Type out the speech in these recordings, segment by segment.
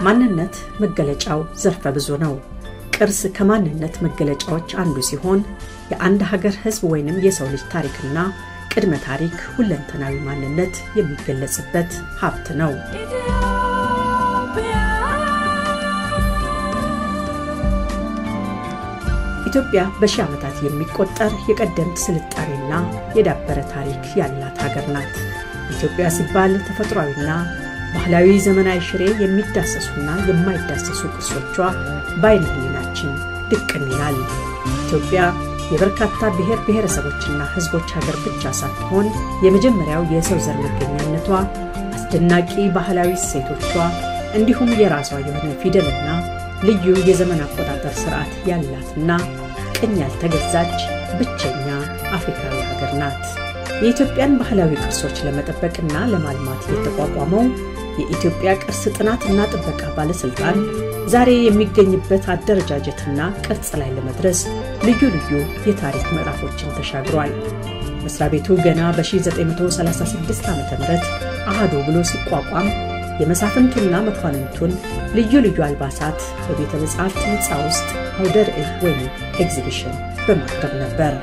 ማንነት መገለጫው ዘርፈ ብዙ ነው። ቅርስ ከማንነት መገለጫዎች አንዱ ሲሆን የአንድ ሀገር ሕዝብ ወይንም የሰው ልጅ ታሪክና ቅድመ ታሪክ ሁለንተናዊ ማንነት የሚገለጽበት ሀብት ነው። ኢትዮጵያ በሺህ ዓመታት የሚቆጠር የቀደምት ስልጣኔና የዳበረ ታሪክ ያላት ሀገር ናት። ኢትዮጵያ ሲባል ተፈጥሯዊና ባህላዊ ዘመናዊ ሽሬ የሚዳሰሱና የማይዳሰሱ ቅርሶቿ በዓይነ ሕሊናችን ድቅን ይላል። ኢትዮጵያ የበርካታ ብሔር ብሔረሰቦችና ሕዝቦች ሀገር ብቻ ሳትሆን የመጀመሪያው የሰው ዘር መገኛነቷ፣ አስደናቂ ባህላዊ እሴቶቿ እንዲሁም የራሷ የሆነ ፊደልና ልዩ የዘመን አቆጣጠር ስርዓት ያላትና ቅኝ ያልተገዛች ብቸኛ አፍሪካዊ ሀገር ናት። የኢትዮጵያን ባህላዊ ቅርሶች ለመጠበቅና ለማልማት የተቋቋመው የኢትዮጵያ ቅርስ ጥናትና ጥበቃ ባለሥልጣን ዛሬ የሚገኝበት አደረጃጀትና ቅርጽ ላይ ለመድረስ ልዩ ልዩ የታሪክ ምዕራፎችን ተሻግሯል። መስሪያ ቤቱ ገና በ1936 ዓ ም አሃዶ ብሎ ሲቋቋም የመሳፍንቱና መኳንንቱን ልዩ ልዩ አልባሳት በቤተ መጻሕፍት ሕንፃ ውስጥ አውደ ርዕይ ወይም ኤግዚቢሽን በማቅረብ ነበር።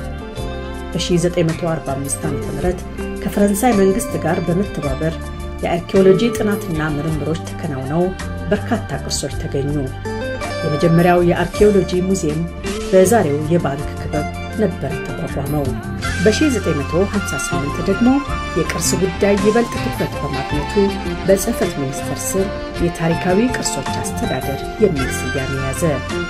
በ1945 ዓ ም ከፈረንሳይ መንግሥት ጋር በመተባበር የአርኪኦሎጂ ጥናትና ምርምሮች ተከናውነው በርካታ ቅርሶች ተገኙ። የመጀመሪያው የአርኪኦሎጂ ሙዚየም በዛሬው የባንክ ክበብ ነበር ተቋቋመው። በ1958 ደግሞ የቅርስ ጉዳይ ይበልጥ ትኩረት በማግኘቱ በጽሕፈት ሚኒስቴር ስር የታሪካዊ ቅርሶች አስተዳደር የሚል ስያሜ ያዘ።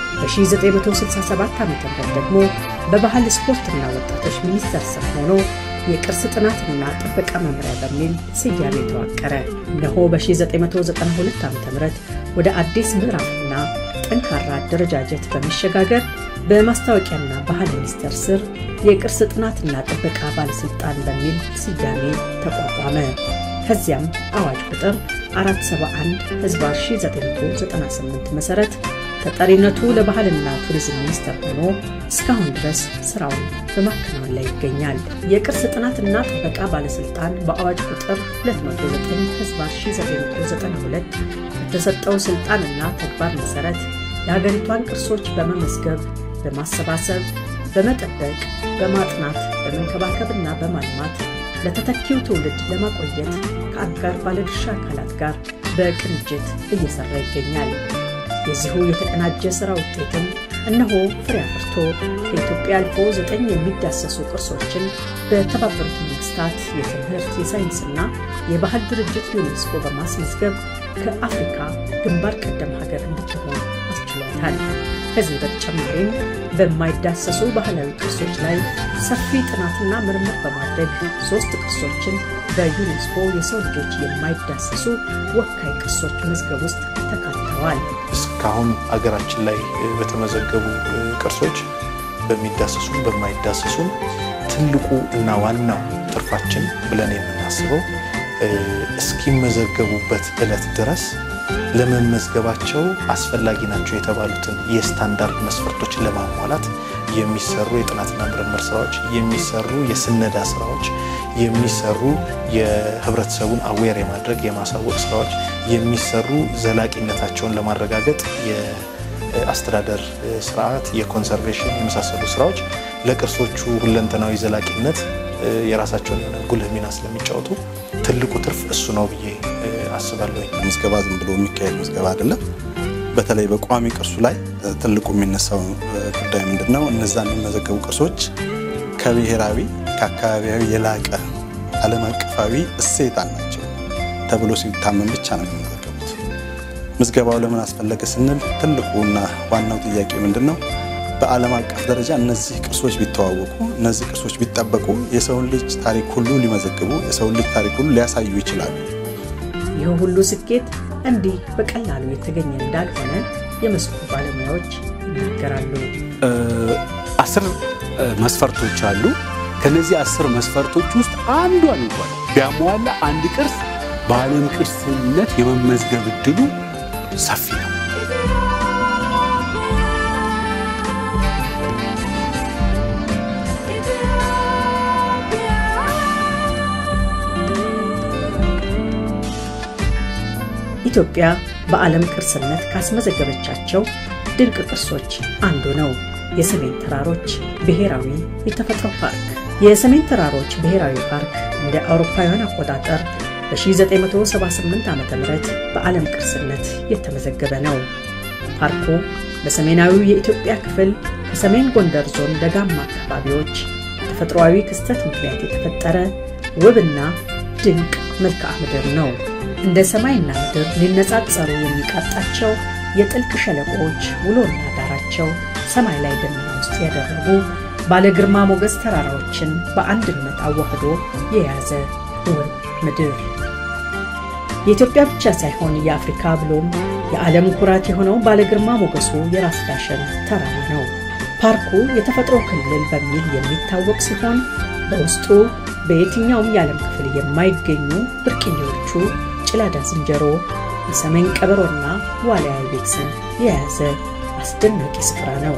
በ1967 ዓ ም ደግሞ በባህል ስፖርትና ወጣቶች ሚኒስቴር ስር ሆኖ የቅርስ ጥናትና ጥበቃ መምሪያ በሚል ስያሜ ተዋቀረ። እነሆ በ1992 ዓ ም ወደ አዲስ ምዕራፍና ጠንካራ አደረጃጀት በመሸጋገር በማስታወቂያና ባህል ሚኒስቴር ስር የቅርስ ጥናትና ጥበቃ ባለሥልጣን በሚል ስያሜ ተቋቋመ። ከዚያም አዋጅ ቁጥር 471 ህዝባር 1998 መሠረት ተጠሪነቱ ለባህልና ቱሪዝም ሚኒስቴር ሆኖ እስካሁን ድረስ ስራውን በማከናወን ላይ ይገኛል። የቅርስ ጥናትና ጥበቃ ባለሥልጣን በአዋጅ ቁጥር 209 ህዝባር 1992 በተሰጠው ሥልጣንና ተግባር መሠረት የሀገሪቷን ቅርሶች በመመዝገብ በማሰባሰብ በመጠበቅ በማጥናት በመንከባከብና በማልማት ለተተኪው ትውልድ ለማቆየት ከአጋር ባለድርሻ አካላት ጋር በቅንጅት እየሰራ ይገኛል። የዚሁ የተቀናጀ ሥራ ውጤትም እነሆ ፍሬ አፍርቶ ከኢትዮጵያ አልፎ ዘጠኝ የሚዳሰሱ ቅርሶችን በተባበሩት መንግስታት የትምህርት የሳይንስና የባህል ድርጅት ዩኔስኮ በማስመዝገብ ከአፍሪካ ግንባር ቀደም ሀገር እንድትሆን አስችሏታል። ከዚህ በተጨማሪም በማይዳሰሱ ባህላዊ ቅርሶች ላይ ሰፊ ጥናትና ምርምር በማድረግ ሶስት ቅርሶችን በዩኔስኮ የሰው ልጆች የማይዳሰሱ ወካይ ቅርሶች መዝገብ ውስጥ ተካተዋል። እስካሁን አገራችን ላይ በተመዘገቡ ቅርሶች በሚዳሰሱም በማይዳሰሱም ትልቁ እና ዋናው ትርፋችን ብለን የምናስበው እስኪመዘገቡበት ዕለት ድረስ ለመመዝገባቸው አስፈላጊ ናቸው የተባሉትን የስታንዳርድ መስፈርቶችን ለማሟላት የሚሰሩ የጥናትና ምርምር ስራዎች፣ የሚሰሩ የስነዳ ስራዎች፣ የሚሰሩ የህብረተሰቡን አዌር የማድረግ የማሳወቅ ስራዎች፣ የሚሰሩ ዘላቂነታቸውን ለማረጋገጥ የአስተዳደር ስርዓት፣ የኮንሰርቬሽን የመሳሰሉ ስራዎች ለቅርሶቹ ሁለንተናዊ ዘላቂነት የራሳቸውን የሆነ ጉልህ ሚና ስለሚጫወቱ ትልቁ ትርፍ እሱ ነው ብዬ አስባለሁ። ምዝገባ ዝም ብሎ የሚካሄድ ምዝገባ አይደለም። በተለይ በቋሚ ቅርሱ ላይ ትልቁ የሚነሳው ጉዳይ ምንድን ነው? እነዛ የሚመዘገቡ ቅርሶች ከብሔራዊ ከአካባቢያዊ የላቀ ዓለም አቀፋዊ እሴት አላቸው ተብሎ ሲታመን ብቻ ነው የሚመዘገቡት። ምዝገባው ለምን አስፈለገ ስንል ትልቁና ዋናው ጥያቄ ምንድን ነው? በዓለም አቀፍ ደረጃ እነዚህ ቅርሶች ቢተዋወቁ፣ እነዚህ ቅርሶች ቢጠበቁ የሰውን ልጅ ታሪክ ሁሉ ሊመዘግቡ፣ የሰውን ልጅ ታሪክ ሁሉ ሊያሳዩ ይችላሉ። ይህ ሁሉ ስኬት እንዲህ በቀላሉ የተገኘ እንዳልሆነ የመስኩ ባለሙያዎች ይናገራሉ። አስር መስፈርቶች አሉ። ከነዚህ አስር መስፈርቶች ውስጥ አንዷን እንኳን ቢያሟላ አንድ ቅርስ በዓለም ቅርስነት የመመዝገብ እድሉ ሰፊ ነው። ኢትዮጵያ በዓለም ቅርስነት ካስመዘገበቻቸው ድንቅ ቅርሶች አንዱ ነው የሰሜን ተራሮች ብሔራዊ የተፈጥሮ ፓርክ። የሰሜን ተራሮች ብሔራዊ ፓርክ እንደ አውሮፓውያን አቆጣጠር በ1978 ዓ ም በዓለም ቅርስነት የተመዘገበ ነው። ፓርኩ በሰሜናዊው የኢትዮጵያ ክፍል ከሰሜን ጎንደር ዞን ደጋማ አካባቢዎች ተፈጥሯዊ ክስተት ምክንያት የተፈጠረ ውብና ድንቅ መልክዓ ምድር ነው። እንደ ሰማይና ምድር ሊነጻጸሩ የሚቃጣቸው የጥልቅ ሸለቆዎች ውሎና ዳራቸው ሰማይ ላይ ደመና ውስጥ ያደረጉ ባለ ግርማ ሞገስ ተራራዎችን በአንድነት አዋህዶ የያዘ ውብ ምድር የኢትዮጵያ ብቻ ሳይሆን የአፍሪካ ብሎም የዓለም ኩራት የሆነው ባለ ግርማ ሞገሱ የራስ ዳሸን ተራራ ነው። ፓርኩ የተፈጥሮ ክልል በሚል የሚታወቅ ሲሆን በውስጡ በየትኛውም የዓለም ክፍል የማይገኙ ብርቅዬዎቹ ጭላዳ ዝንጀሮ፣ የሰሜን ቀበሮና ዋልያ አይቤክስን የያዘ አስደናቂ ስፍራ ነው።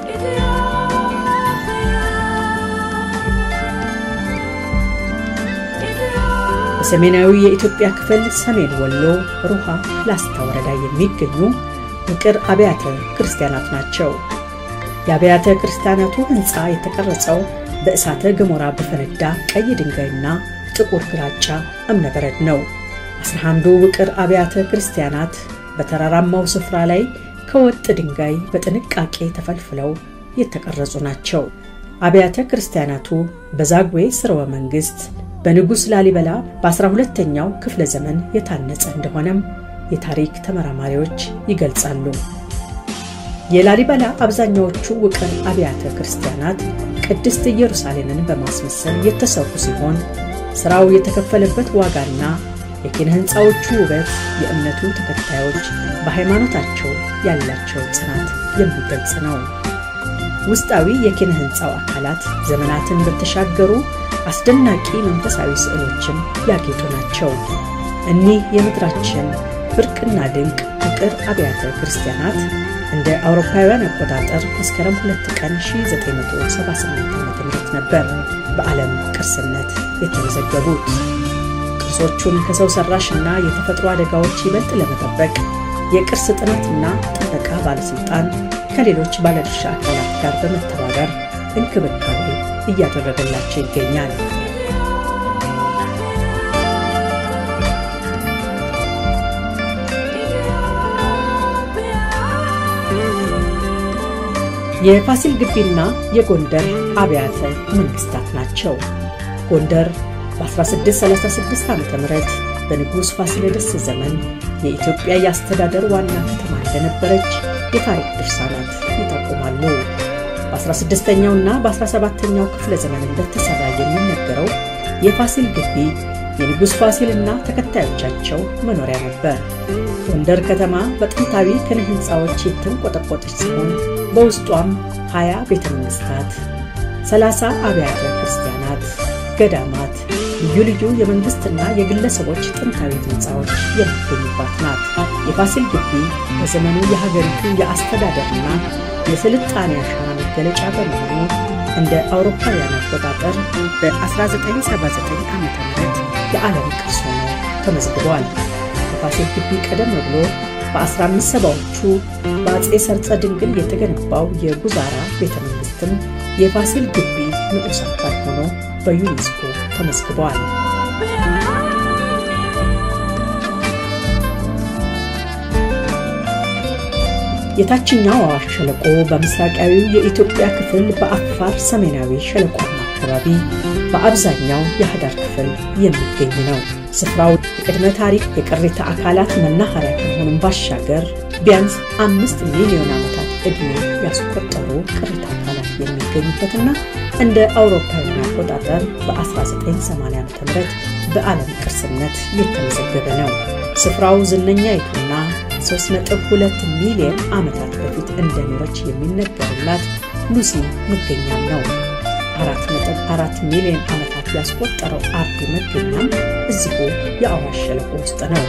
በሰሜናዊ የኢትዮጵያ ክፍል ሰሜን ወሎ ሩሃ ላስታ ወረዳ የሚገኙ ውቅር አብያተ ክርስቲያናት ናቸው። የአብያተ ክርስቲያናቱ ሕንፃ የተቀረጸው በእሳተ ገሞራ በፈነዳ ቀይ ድንጋይና ጥቁር ግራጫ እብነበረድ ነው። አስራ አንዱ ውቅር አብያተ ክርስቲያናት በተራራማው ስፍራ ላይ ከወጥ ድንጋይ በጥንቃቄ ተፈልፍለው የተቀረጹ ናቸው። አብያተ ክርስቲያናቱ በዛግዌ ስርወ መንግሥት በንጉሥ ላሊበላ በ12ተኛው ክፍለ ዘመን የታነጸ እንደሆነም የታሪክ ተመራማሪዎች ይገልጻሉ። የላሊበላ አብዛኛዎቹ ውቅር አብያተ ክርስቲያናት ቅድስት ኢየሩሳሌምን በማስመሰል የተሰሩ ሲሆን ሥራው የተከፈለበት ዋጋና የኪነ ሕንፃዎቹ ውበት የእምነቱ ተከታዮች በሃይማኖታቸው ያላቸው ጽናት የሚገልጽ ነው። ውስጣዊ የኪነ ሕንፃው አካላት ዘመናትን በተሻገሩ አስደናቂ መንፈሳዊ ስዕሎችም ያጌጡ ናቸው። እኒህ የምድራችን ብርቅና ድንቅ ውቅር አብያተ ክርስቲያናት እንደ አውሮፓውያን አቆጣጠር መስከረም 2 ቀን 1978 ዓ.ም ነበር በዓለም ቅርስነት የተመዘገቡት። ቅርሶቹን ከሰው ሰራሽና የተፈጥሮ አደጋዎች ይበልጥ ለመጠበቅ የቅርስ ጥናትና ጥበቃ ባለሥልጣን ከሌሎች ባለድርሻ አካላት ጋር በመተባበር እንክብካቤ እያደረገላቸው ይገኛል። የፋሲል ግቢና የጎንደር አብያተ መንግስታት ናቸው። ጎንደር በ1636 ዓ ም በንጉሥ ፋሲለደስ ዘመን የኢትዮጵያ የአስተዳደር ዋና ከተማ እንደነበረች የታሪክ ድርሳናት ይጠቁማሉ። በ16ኛውና በ17ኛው ክፍለ ዘመን እንደተሠራ የሚነገረው የፋሲል ግቢ የንጉሥ ፋሲልና ተከታዮቻቸው መኖሪያ ነበር። ጎንደር ከተማ በጥንታዊ ኪነ ሕንፃዎች የተንቆጠቆጠች ሲሆን በውስጧም 20 ቤተ መንግሥታት፣ 30 አብያተ ክርስቲያናት፣ ገዳማት፣ ልዩ ልዩ የመንግሥትና የግለሰቦች ጥንታዊ ሕንፃዎች የሚገኙባት ናት። የፋሲል ግቢ በዘመኑ የሀገሪቱ የአስተዳደርና የስልጣኔ አሻራ መገለጫ በመሆኑ እንደ አውሮፓውያን አቆጣጠር በ1979 ዓ ም የዓለም ቅርስ ሆኖ ተመዝግቧል። ከፋሲል ግቢ ቀደም ብሎ በ1570ዎቹ በአጼ ሰርጸ ድንግል የተገነባው የጉዛራ ቤተ መንግሥትም የፋሲል ግቢ ንዑስ አካል ሆኖ በዩኔስኮ ተመዝግቧል። የታችኛው አዋሽ ሸለቆ በምስራቃዊው የኢትዮጵያ ክፍል በአፋር ሰሜናዊ ሸለቆማ አካባቢ በአብዛኛው የህዳር ክፍል የሚገኝ ነው። ስፍራው የቅድመ ታሪክ የቅሪተ አካላት መናኸሪያ ከመሆኑም ባሻገር ቢያንስ አምስት ሚሊዮን ዓመታት ዕድሜ ያስቆጠሩ ቅሪተ አካላት የሚገኙበትና እንደ አውሮፓውያን አቆጣጠር በ1980 ዓ ም በዓለም ቅርስነት የተመዘገበ ነው። ስፍራው ዝነኛይቱና 3.2 ሚሊዮን ዓመታት በፊት እንደኖረች የሚነገርላት ሉሲ መገኛም ነው። 4.4 ሚሊዮን ዓመታት ያስቆጠረው አርዲ መገኛም እዚሁ የአዋሽ ሸለቆ ውስጥ ነው።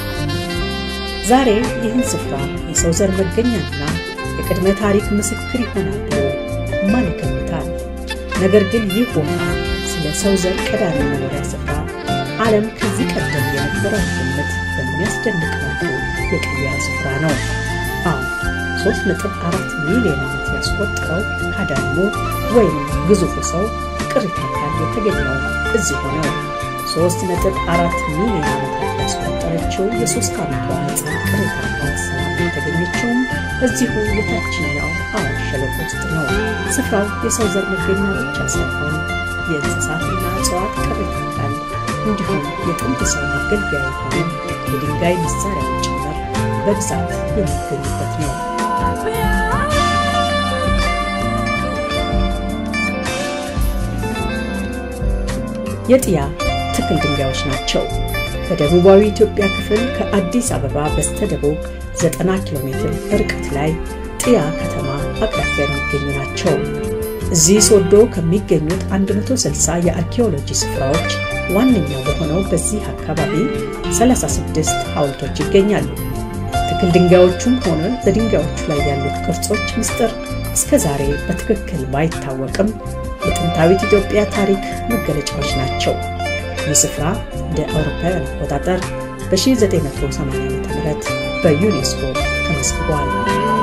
ዛሬ ይህን ስፍራ የሰው ዘር መገኛና የቅድመ ታሪክ ምስክር ይሆናል ብሎ ማን ይገምታል? ነገር ግን ይህ ቦታ ስለ ሰው ዘር ቀዳሚ መኖሪያ ስፍራ ዓለም ከዚህ ቀደም የነበረውን ግምት በሚያስደንቅ መልኩ የቀየረ ስፍራ ነው። አሁን 3.4 ሚሊዮን ዓመት ያስቆጠረው ካዳሞ ወይም ግዙፉ ሰው ቅሪተ አካል የተገኘው እዚሁ ነው። 3.4 ሚሊዮን ዓመታት ያስቆጠረችው የሶስት ዓመቷ ሕፃን ቅሪተ አካል ሰላም የተገኘችውም እዚሁ የታችኛው አዋሽ ሸለቆ ውስጥ ነው። ስፍራው የሰው ዘር መገኛ ብቻ ሳይሆን የእንስሳትና እጽዋት ቅሪተ አካል እንዲሁም የጥንት ሰው መገልገያ የሆኑ የድንጋይ መሳሪያዎች ጭምር በብዛት የሚገኙበት ነው። የጥያ ትክል ድንጋዮች ናቸው። በደቡባዊ ኢትዮጵያ ክፍል ከአዲስ አበባ በስተደቡብ 90 ኪሎ ሜትር ርቀት ላይ ጥያ ከተማ አቅራቢያ የሚገኙ ናቸው። እዚህ ሶዶ ከሚገኙት 160 የአርኪኦሎጂ ስፍራዎች ዋነኛው በሆነው በዚህ አካባቢ 36 ሐውልቶች ይገኛሉ። ትክል ድንጋዮቹም ሆነ በድንጋዮቹ ላይ ያሉት ቅርጾች ምስጢር እስከ ዛሬ በትክክል ባይታወቅም የጥንታዊት ኢትዮጵያ ታሪክ መገለጫዎች ናቸው። ይህ ስፍራ እንደ አውሮፓውያን አቆጣጠር በ1980 ዓ ም በዩኔስኮ ተመዝግቧል።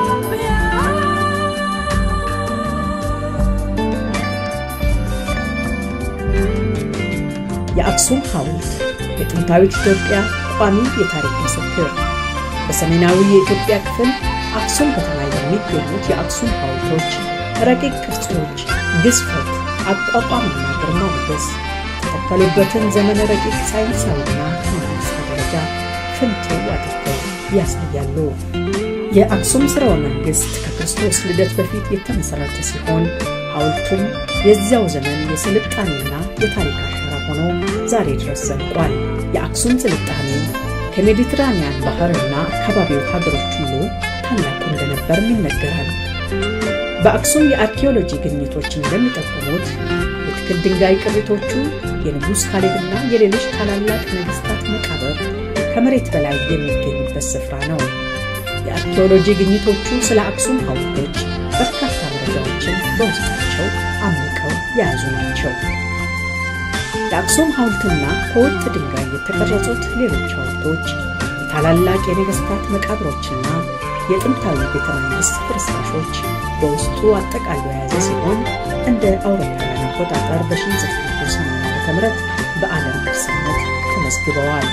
የአክሱም ሐውልት የጥንታዊት ኢትዮጵያ ቋሚ የታሪክ ምስክር። በሰሜናዊ የኢትዮጵያ ክፍል አክሱም ከተማ የሚገኙት የአክሱም ሐውልቶች ረቂቅ ቅርጾች፣ ግዝፈት፣ አቋቋምና ግርማ ሞገስ የተተከሉበትን ዘመነ ረቂቅ ሳይንሳዊና መንፈሳዊ ደረጃ ፍንትው አድርገው ያሳያሉ። የአክሱም ሥርወ መንግሥት ከክርስቶስ ልደት በፊት የተመሠረተ ሲሆን ሐውልቱም የዚያው ዘመን የስልጣኔና የታሪክ አሻራ ሆኖ ዛሬ ድረስ ዘልቋል። የአክሱም ስልጣኔ ከሜዲትራንያን ባህርና አካባቢው ሀገሮች ሁሉ ታላቁ እንደነበርም ይነገራል። በአክሱም የአርኪኦሎጂ ግኝቶች እንደሚጠቁሙት የትክል ድንጋይ ቅሪቶቹ የንጉሥ ካሌብና የሌሎች ታላላቅ ነገሥታት መቃብር ከመሬት በላይ የሚገኙበት ስፍራ ነው። የአርኪኦሎጂ ግኝቶቹ ስለ አክሱም ሐውልቶች በርካታ መረጃዎችን በውስጣቸው አምቀው የያዙ ናቸው። የአክሱም ሐውልትና ከወጥ ድንጋይ የተቀረጹት ሌሎች ሐውልቶች የታላላቅ የነገሥታት መቃብሮችና የጥንታዊ ቤተ መንግሥት ፍርስራሾች በውስጡ አጠቃሎ የያዘ ሲሆን እንደ አውሮፓውያን አቆጣጠር በ1980 ዓ.ም በዓለም ቅርስነት ተመዝግበዋል።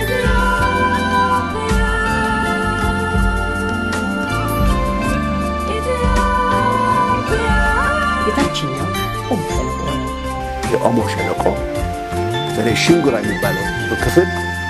የታችኛው ኦሞ ሸለቆ ነው። የኦሞ ሸለቆ በተለይ ሽንጉራ የሚባለው ክፍል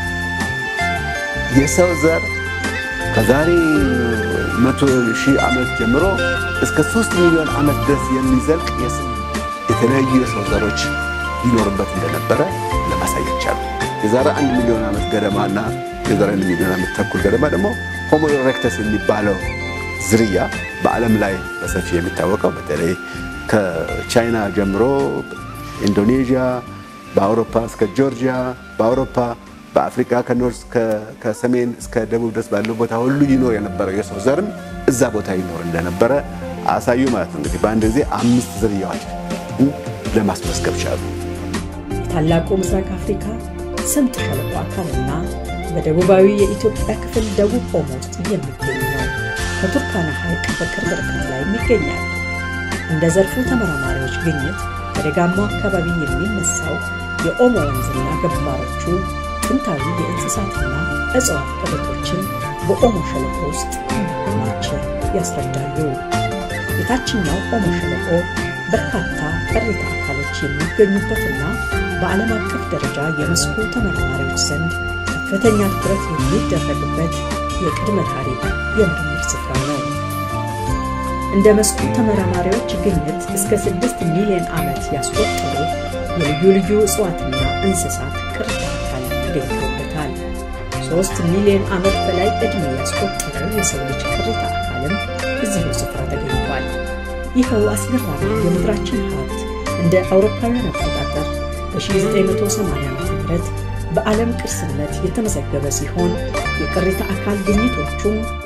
የሰው ዘር ከዛሬ መቶ ሺህ ዓመት ጀምሮ እስከ ሶስት ሚሊዮን ዓመት ድረስ የሚዘልቅ የተለያዩ የሰው ዘሮች ይኖርበት እንደነበረ ለማሳየት ቻሉ። የዛሬ አንድ ሚሊዮን ዓመት ገደማና የዛሬ አንድ ሚሊዮን ዓመት ተኩል ገደማ ደግሞ ሆሞ ኢሬክተስ የሚባለው ዝርያ በዓለም ላይ በሰፊ የሚታወቀው በተለይ ከቻይና ጀምሮ ኢንዶኔዥያ፣ በአውሮፓ እስከ ጆርጂያ፣ በአውሮፓ በአፍሪካ ከኖርዝ ከሰሜን እስከ ደቡብ ድረስ ባለው ቦታ ሁሉ ይኖር የነበረው የሰው ዘርም እዛ ቦታ ይኖር እንደነበረ አሳዩ ማለት ነው። እንግዲህ በአንድ ጊዜ አምስት ዝርያዎች ለማስመዝገብ ቻሉ። የታላቁ ምስራቅ አፍሪካ ስምጥ ሸለቆ አካልና በደቡባዊ የኢትዮጵያ ክፍል ደቡብ ኦሞ ውስጥ የሚገኝ ነው። ከቱርካና ሐይቅ በቅርብ ርቀት ላይ ይገኛል። እንደ ዘርፉ ተመራማሪዎች ግኝት በደጋማው አካባቢ የሚነሳው የኦሞ ወንዝና ገባሮቹ ጥንታዊ የእንስሳትና እጽዋት ቅሪቶችን በኦሞ ሸለቆ ውስጥ እንደማቸው ያስረዳሉ። የታችኛው ኦሞ ሸለቆ በርካታ ቅሪተ አካሎች የሚገኙበትና በዓለም አቀፍ ደረጃ የመስኩ ተመራማሪዎች ዘንድ ከፍተኛ ትኩረት የሚደረግበት የቅድመ ታሪክ የምርምር ስፍራ ነው። እንደ መስኩ ተመራማሪዎች ግኝት እስከ ስድስት ሚሊዮን ዓመት ያስቆጠሩ የልዩ ልዩ እጽዋትና እንስሳት ቅሪተ አካል ተገኝቶበታል። ሦስት ሚሊዮን ዓመት በላይ ዕድሜ ያስቆጠረ የሰው ልጅ ቅሪተ አካልም እዚሁ ስፍራ ተገኝቷል። ይኸው አስገራሚ የምድራችን ሀብት እንደ አውሮፓውያን አቆጣጠር በ1980 ዓ ም በዓለም ቅርስነት የተመዘገበ ሲሆን የቅሪተ አካል ግኝቶቹም